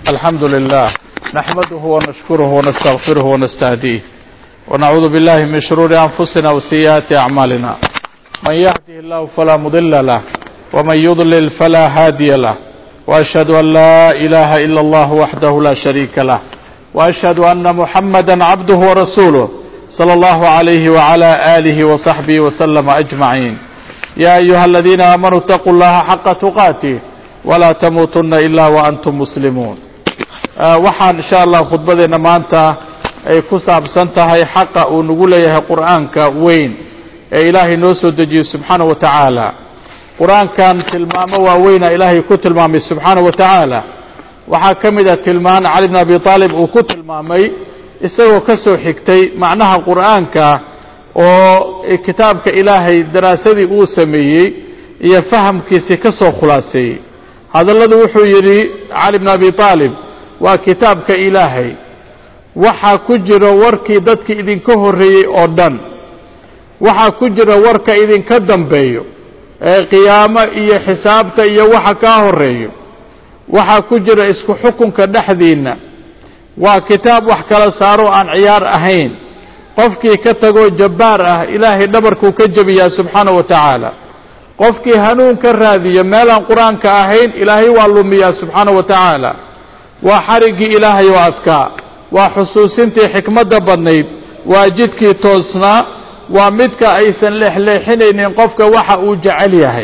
الحمد لله نحمده ونشكره ونستغفره ونستهديه ونعوذ بالله من شرور أنفسنا وسيئات أعمالنا من يهده الله فلا مضل له ومن يضلل فلا هادي له وأشهد أن لا إله إلا الله وحده لا شريك له وأشهد أن محمدا عبده ورسوله صلى الله عليه وعلى آله وصحبه وسلم أجمعين يا أيها الذين آمنوا اتقوا الله حق تقاته ولا تموتن إلا وأنتم مسلمون waxaan insha allah khudbadeena maanta ay ku saabsan tahay xaqa uu nagu leeyahay qur'aanka weyn ee ilaahay noo soo dejiyey subxaana wa tacaala qur-aankan tilmaamo waaweyna ilaahay ku tilmaamay subxaana wa tacaala waxaa ka mid a tilmaan cali bn abi aalib uu ku tilmaamay isagoo ka soo xigtay macnaha qur'aanka oo kitaabka ilaahay daraasadii uu sameeyey iyo fahamkiisii ka soo khulaaseeyey hadalladu wuxuu yidhi cali bn abi aalib waa kitaabka ilaahay waxaa ku jira warkii dadkii idinka horreeyey oo dhan waxaa ku jira warka idinka dambeeyo ee qiyaamo iyo xisaabta iyo waxa kaa horreeyo waxaa ku jira isku xukunka dhexdiinna waa kitaab wax kala saaro aan ciyaar ahayn qofkii ka tagoo jabbaar ah ilaahay dhabarkuu ka jebiyaa subxaana wa tacaala qofkii hanuun ka raadiyo meelaan qur-aanka ahayn ilaahay waa lumiyaa subxaana wa tacaala waa xariggii ilaahay oo adkaa waa xusuusintii xikmadda badnayd waa jidkii toosnaa waa midka aysan leexleexinaynin qofka waxa uu jecel yahay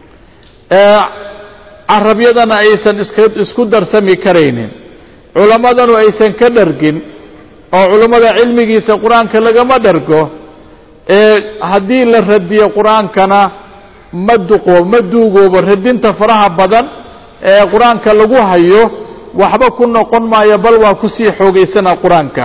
ee carabyadana aysan isku darsami karaynin culammadanu aysan ka dhargin oo culummada cilmigiisa qur-aanka lagama dhargo ee haddii la radiyo qur-aankana ma duqo ma duugoobo radinta faraha badan ee qur-aanka lagu hayo waxba ku noqon maayo bal waa kusii xoogaysana qur-aanka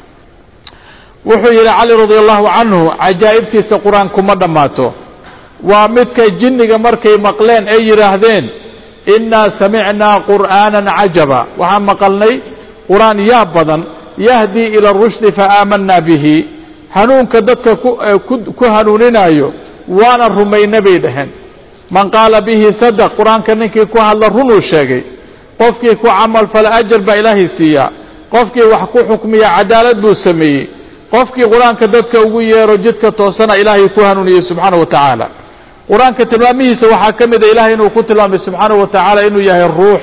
wuxuu yidhi cali radi allahu canhu cajaa'ibtiisa qur-aanku ma dhammaato waa midka jinniga markay maqleen ay yidhaahdeen innaa samicnaa qur'aanan cajaba waxaan maqalnay qur-aan yaa badan yahdii ila rushdi fa aamanaa bihi hanuunka dadka ku hanuuninaayo waana rumayna bay dhaheen man qaala bihi sadaq qur-aanka ninkii ku hadla runuu sheegay qofkii ku camal fala ajar baa ilaahay siiyaa qofkii wax ku xukmiya cadaalad buu sameeyey qofkii qur-aanka dadka ugu yeero jidka toosana ilaahay ku hanuuniyey subxaana wa tacaala qur-aanka tilmaamihiisa waxaa ka mid a ilahay inuu ku tilmaamay subxaana wa tacaala inuu yahay ruux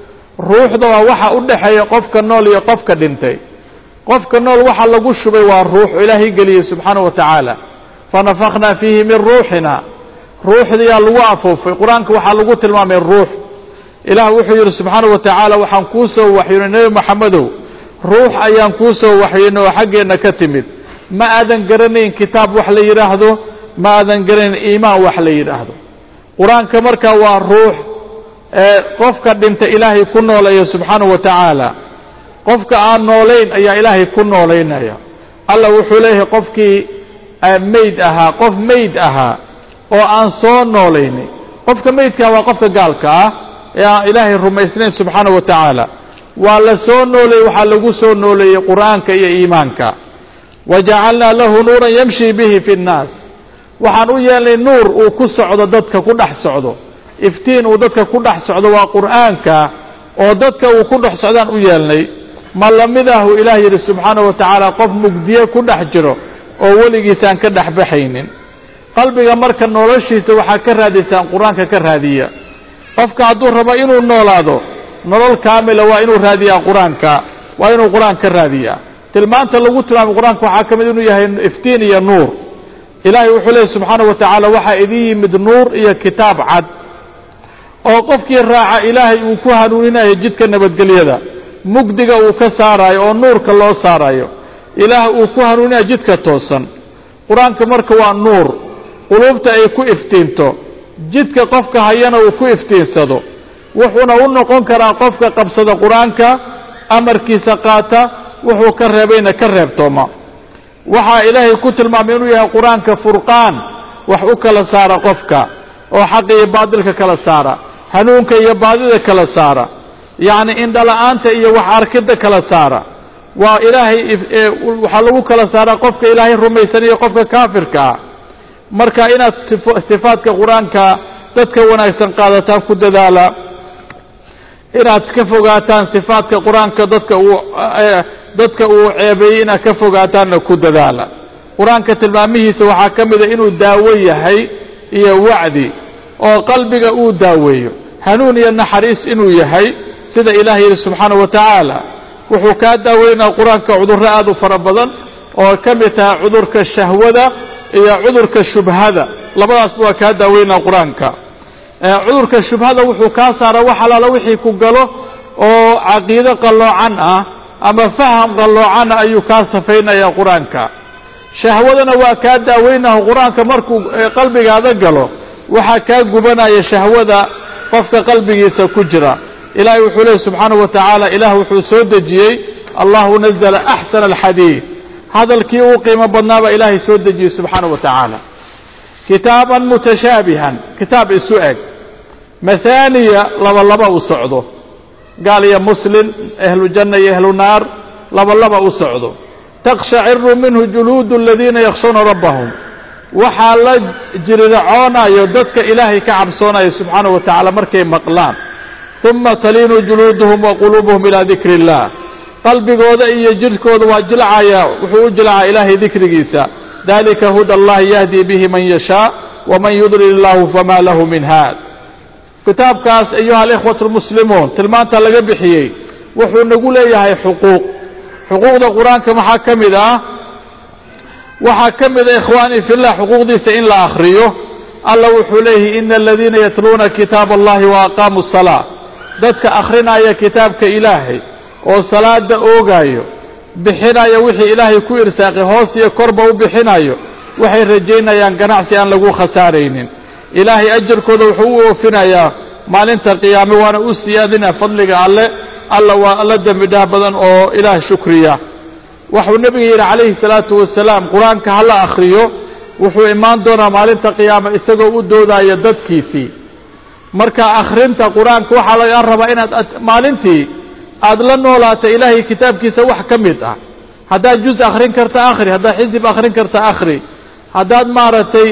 ruuxda waa waxa u dhexeeya qofka nool iyo qofka dhintay qofka nool waxa lagu shubay waa ruux ilaahay geliyey subxaana wa tacaala fanafakhnaa fiihi min ruuxina ruuxdiyaa lagu afuufay qur-aanka waxaa lagu tilmaamay ruux ilaah wuxuu yidhi subxaana wa tacaala waxaan kuu soo waxyoonay nebi maxamedow ruux ayaan kuu soo waxyoonay oo xaggeenna ka timid ma aadan garanayn kitaab wax la yidhaahdo ma aadan garanayn iimaan wax la yidhaahdo qur-aanka markaa waa ruux ee qofka dhinta ilaahay ku nooleeya subxaana wa tacaala qofka aan noolayn ayaa ilaahay ku noolaynaya allah wuxuu leeyahay qofkii meyd ahaa qof meyd ahaa oo aan soo noolaynin qofka meydkaa waa qofka gaalka ah ee aan ilaahay rumaysnayn subxaana wa tacaala waa la soo nooleeyey waxaa lagu soo nooleeyey qur'aanka iyo iimaanka wa jacalnaa lahu nuuran yamshi bihi fi nnaas waxaan u yeelnay nuur uu ku socdo dadka ku dhex socdo iftiin uu dadka ku dhex socdo waa qur'aanka oo dadka uu ku dhex socdaan u yeelnay ma lamidahu ilaah yidhi subxaana wa tacaala qof mugdiye ku dhex jiro oo weligiisaan ka dhex baxaynin qalbiga marka noloshiisa waxaa ka raadaysaan qur-aanka ka raadiya qofka hadduu rabo inuu noolaado nolol kaamila waa inuu raadiyaa qur-aanka waa inuu qur-aan ka raadiyaa tilmaanta lagu tilmaamay qur-aanka waxaa ka mid inuu yahay iftiin iyo nuur ilaahay wuxuu leeyay subxaana wa tacaala waxaa idin yimid nuur iyo kitaab cad oo qofkii raaca ilaahay uu ku hanuuninayo jidka nabadgelyada mugdiga uu ka saarayo oo nuurka loo saarayo ilaah uu ku hanuuninayo jidka toosan qur-aanka marka waa nuur quluubta ay ku iftiinto jidka qofka hayana uu ku iftiinsado wuxuuna u noqon karaa qofka qabsada qur-aanka amarkiisa qaata wuxuu ka reebayna ka reebtooma waxaa ilaahay ku tilmaamay inuu yahay qur-aanka furqaan wax u kala saara qofka oo xaqa iyo baadilka kala saara hanuunka iyo baadida kala saara yacni indhala-aanta iyo wax arkidda kala saara waa ilaahay waxaa lagu kala saaraa qofka ilaahay rumaysan iyo qofka kaafirka ah marka inaad sifaadka qur-aanka dadka wanaagsan qaadataan ku dadaala inaad ka fogaataan sifaadka qur-aanka dadka uu dadka uu ceebeeyey inaad ka fogaataanna ku dadaala qur-aanka tilmaamihiisa waxaa ka mida inuu daawo yahay iyo wacdi oo qalbiga uu daaweeyo hanuun iyo naxariis inuu yahay sida ilaah yidhi subxaana wa tacaala wuxuu kaa daaweynaya qur-aanka cudurro aad u fara badan oo ka mid tahay cudurka shahwada iyo cudurka shubhada labadaasba waa kaa daaweynaya qur-aanka cudurka shubhada wuxuu kaa saara wax alaala wixii ku galo oo caqiido qalloocan ah ama faham qalloocanah ayuu kaa safaynaya qur-aanka shahwadana waa kaa daaweynaha qur-aanka markuu qalbigaada galo waxaa kaa gubanaya shahwada qofka qalbigiisa ku jira ilaahay wuxuu leehy subxaanaه wa tacaala ilaah wuxuu soo dejiyey allahu nazla axsana alxadiid hadalkii uu qiimo badnaa baa ilaahay soo dejiyey subxaanaه wa tacaala kitaaban mutashaabihan kitaab isu eg mahaaniya laba laba u socdo gaal iyo muslim ahlu janna iyo ahlu naar laba laba u socdo takshaciru minhu juluudu aladiina yakhshawna rabbahum waxaa la jiriracoonayo dadka ilaahay ka cabsoonaya subxaanaه wa tacaala markay maqlaan uma taliinu juluuduhum wa quluubuhum ilaa dikri اllah qalbigooda iyo jidhkooda waa jilcaya wuxuu u jilcaa ilaahay dikrigiisa dalika huda allahi yahdi bihi man yashaa waman yudlil illahu fama lahu min haad kitaabkaas ayuha alikhwat اlmuslimuun tilmaanta laga bixiyey wuxuu nagu leeyahay xuquuq xuquuqda qur-aanka maxaa ka mid ah waxaa ka mida ikhwaanii fillah xuquuqdiisa in la akhriyo alla wuxuu leeyahay ina aladiina yatluuna kitaab allahi wa aqaamuu الsalaa dadka akhrinaya kitaabka ilaahay oo salaada oogaayo bixinaya wixii ilaahay ku irsaaqay hoos iyo korba u bixinayo waxay rajaynayaan ganacsi aan lagu khasaaraynin ilaahay ajarkooda wuxuu u oofinayaa maalinta qiyaame waana u siyaadina fadliga alle alla waa alla dembi dhaah badan oo ilaah shukriya waxuu nebiga yidhi calayhi salaatu wasalaam qur-aanka hala akhriyo wuxuu imaan doonaa maalinta qiyaame isagoo u doodaya dadkiisii marka akhrinta qur-aanka waxaa laga rabaa inaad maalintii aad la noolaato ilaahay kitaabkiisa wax ka mid ah haddaad juz akhrin karta akhri haddaad xisib akhrin karta akhri haddaad maaragtay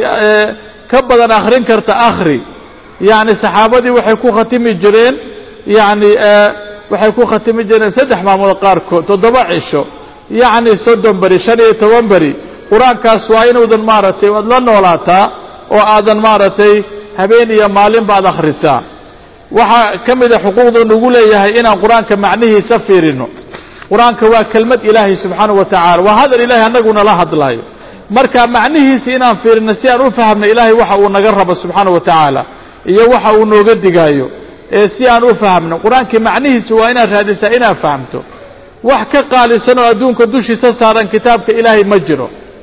ka badan akhrin karta akhri yacni saxaabadii waxay ku khatimi jireen yacni waxay ku khatimi jireen saddex maalmood qaarkood toddoba cisho yacni soddon beri shan iyo toban beri qur-aankaas waa inuudan maaragtay waad la noolaataa oo aadan maaragtay habeen iyo maalin baad akhrisaa waxaa ka mida xuquuqdu nagu leeyahay inaan qur-aanka macnihiisa fiirino qur-aanka waa kelmad ilaahay subxaanahu wa tacaala waa hadal ilahay annaguna la hadlaayo marka macnihiisa inaan fiirino si aan u fahamno ilaahay waxa uu naga rabo subxaanahu wa tacaala iyo waxa uu nooga digaayo ee si aan u fahamno qur-aankii macnihiisa waa inaad raadisaa inaad fahamto wax ka qaalisan oo adduunka dushiisa saaran kitaabka ilaahay ma jiro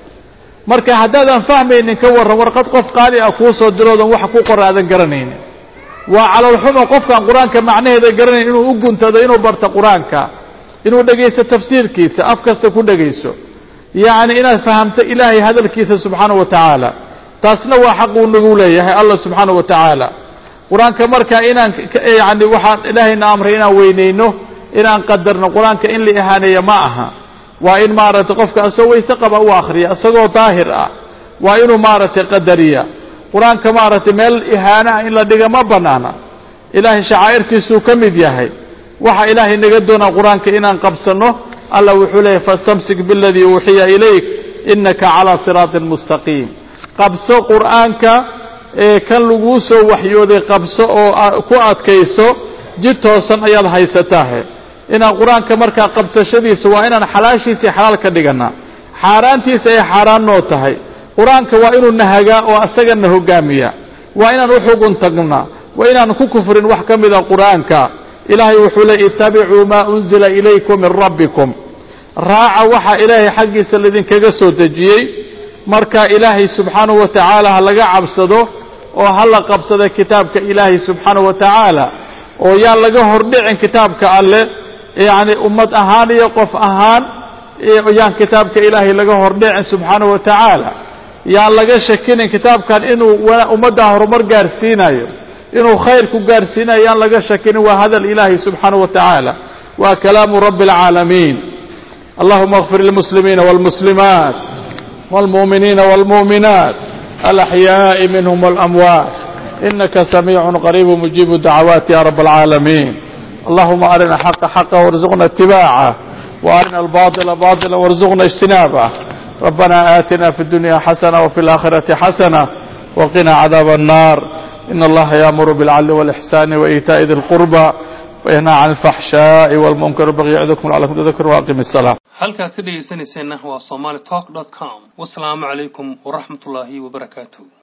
marka haddaadan fahmaynin ka warran warqad qof qaali ah kuu soo diroodan wax ku qora aadan garanaynin waa calolxumo qofkaan qur-aanka macnaheeda garanayn inuu u guntado inuu barto qur-aanka inuu dhegaysto tafsiirkiisa af kasta ku dhegayso yacni inaad fahamto ilaahay hadalkiisa subxaanahu wa tacaala taasna waa xaq uu nagu leeyahay allah subxaanahu wa tacaala qur-aanka marka inaan yani waxaan ilaahayna amray inaan weynayno inaan qadarno qur-aanka in la ihaaneeyo ma aha waa in maaragtay qofka asagoo weyse qaba u akhriya isagoo daahir ah waa inuu maaragtay qadariya qur-aanka maaragtay meel ihaanaha in la dhiga ma bannaana ilaahay shacaa'irkiisuu ka mid yahay waxa ilaahay naga doonaa qur-aanka inaan qabsanno allah wuxuu leeyahy fastamsik biاladii uuxiya ilayk inaka calىa siraaطin mustaqiim qabso qur'aanka ee kan laguu soo waxyooday qabso oo ku adkayso jid toosan ayaad haysataahe inaan qur-aanka markaa qabsashadiisa waa inaan xalaashiisii xalaal ka dhiganaa xaaraantiisa ay xaaraan noo tahay qur-aanka waa inuu nahagaa oo asagana hogaamiya waa inaan u xugun tagnaa waa inaan ku kufrin wax ka mida qur'aanka ilaahay wuxuu leey ittabicuu maa unzila ilaykum min rabbikum raaca waxa ilaahay xaggiisa laydinkaga soo dejiyey marka ilaahay subxaanahu wa tacaala ha laga cabsado oo ha la qabsado kitaabka ilaahay subxaanahu wa tacaala oo yaan laga hordhicin kitaabka alleh yacni ummad ahaan iyo qof ahaan yaan kitaabka ilaahay laga hordhicin subxaanahu wa tacaala yaan laga shakinin kitaabkan inuu ummaddaa horumar gaarsiinayo inuu khayr ku gaarsiinayo yaan laga shakinin waa hadal ilaahay subxaanahu wa tacaala waa kalaamu rabbi اlcaalamiin allahuma اغfir lilmuslimiina wاlmuslimaat wاlmuؤminiina wاlmuؤminaat alaxyaaءi minhm wاlamwaat inaka samiicu qariib mujiibu dacwaati ya rab اlcaalamiin اللهم أرنا الحق حقا وارزقنا اتباعه وأرنا الباطل باطلا وارزقنا اجتنابه ربنا آتنا في الدنيا حسنة وفي الآخرة حسنة وقنا عذاب النار إن الله يأمر بالعدل والإحسان وإيتاء ذي القربى وينهى عن الفحشاء والمنكر والبغي يعظكم لعلكم تذكرون وأقم الصلاة halkaad ka dhegaysanayseena waa somaali talk com wasalaamu calaykum waraxmatullaahi wabarakaatu